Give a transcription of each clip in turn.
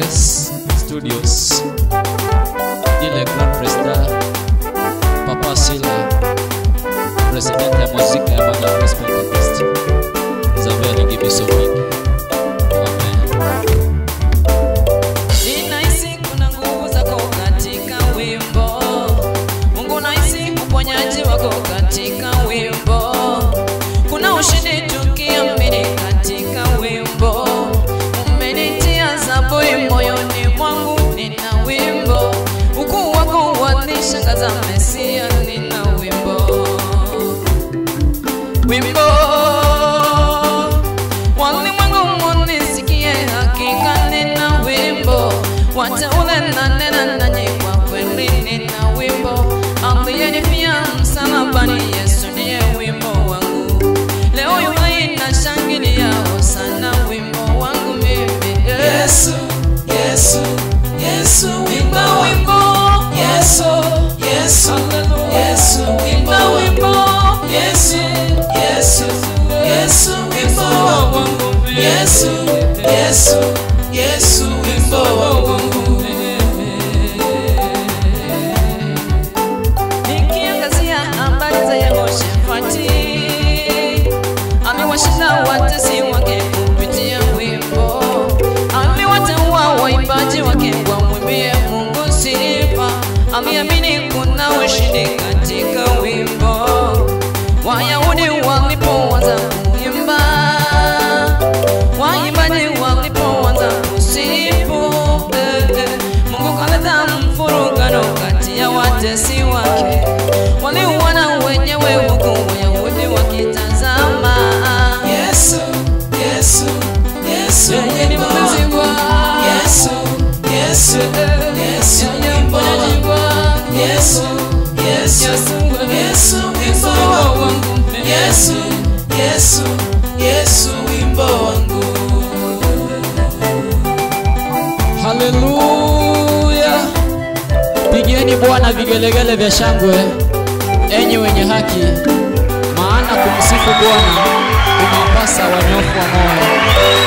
Yes Studios. Ile Grand Presta Papa Sila President ya muziki ya Bwana Praise Pentecost. Zabeli Gibiso mingi. Amen. Ninahisi kuna nguvu zako katika wimbo. Mungu nahisi uponyaji wako katika wimbo. Kuna ushindi tukiamini katika wimbo. Umenitia zaburi moyoni mwangu, nina wimbo. Ukuu wako wanishangaza, Mesia, nina wimbo. Wimbo walimwengu munisikie, hakika nina wimbo. Wateule na nena nanyi, kwa kweli nina wimbo. Aliyenifia msalabani, Yesu ndiye wimbo wangu. Leo yu hai nashangilia, hosana wimbo wangu mimi. Yesu, Yesu, Yesu wimbo Wimbo, wimbo. Yesu, Yesu, Yesu wimbo Wimbo, wimbo. Yesu, Yesu, Yesu wimbo wangu Yesu, Yesu, Yesu wimbo wangu Nikiangazia habari za Yehoshafati, amewashinda watesi wake kupitia wimbo, amewateua waimbaji wake wamwimbie Mungu sifa, ameamini kuna ushindi katika wimbo. Wayahudi walipoanza kuimba, waimbaji walipoanza kusifu, eh, eh, Mungu kaleta mfurugano kati ya watesi wake, waliuana wenyewe huku Wayahudi wakitazama. Yesu, Yesu, Yesu Yeye ni wimbo mpenzi wangu. Yesu, Yesu, Yesu Yeye wimbo mponyaji wangu. Yesu, Yesu, Yesu wimbo wangu Yesu, Yesu, Yesu wimbo wangu Haleluya! Pigieni Bwana vigelegele vya shangwe, enyi wenye haki, maana kumsifu Bwana kumewapasa wanyofu wa moyo.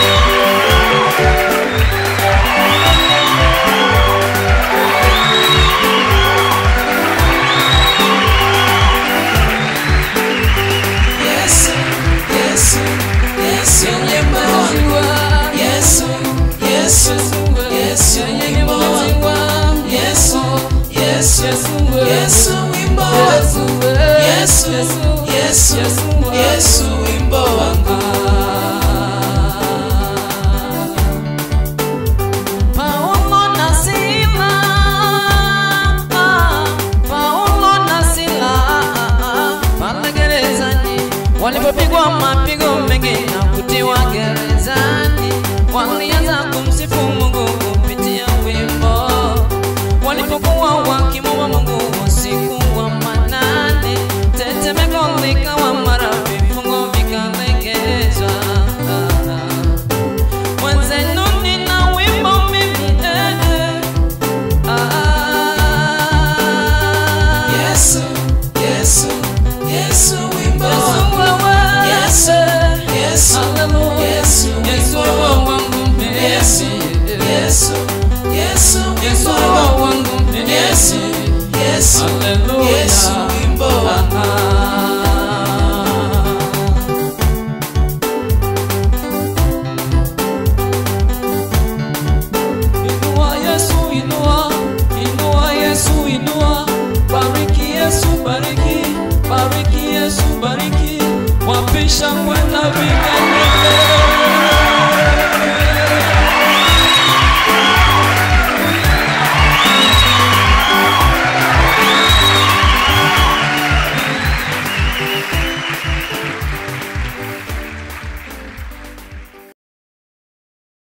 Yesu, Yesu, Yesu wimbo wangu Yesu, Yesu, Yesu wimbo wangu Yesu, Yesu, Yesu wimbo wangu Yesu, Yesu, Yesu wimbo wangu Paulo na Sila, Paulo na Sila, pale gerezani walipopigwa mapigo mengi na kutiwa gerezani, walianza kumsifu Mungu kupitia wimbo. Walipokuwa wakimwomba Mungu usiku wa manane, tetemeko likawa mara, vifungo vikalegezwa. Mwenzenu nina wimbo mimi eh, eh. Ah. Yesu, Yesu, Yesu wimbo Yesu wangu wewe. Yesu, Yesu, Hallelujah. Yesu Yesu wimbo wewe wangu wangu mimi. Yesu, Yesu, Yesu Yesu wimbo wewe wangu wangu mimi. Yesu, Yesu, Hallelujah. Yesu wimbo wangu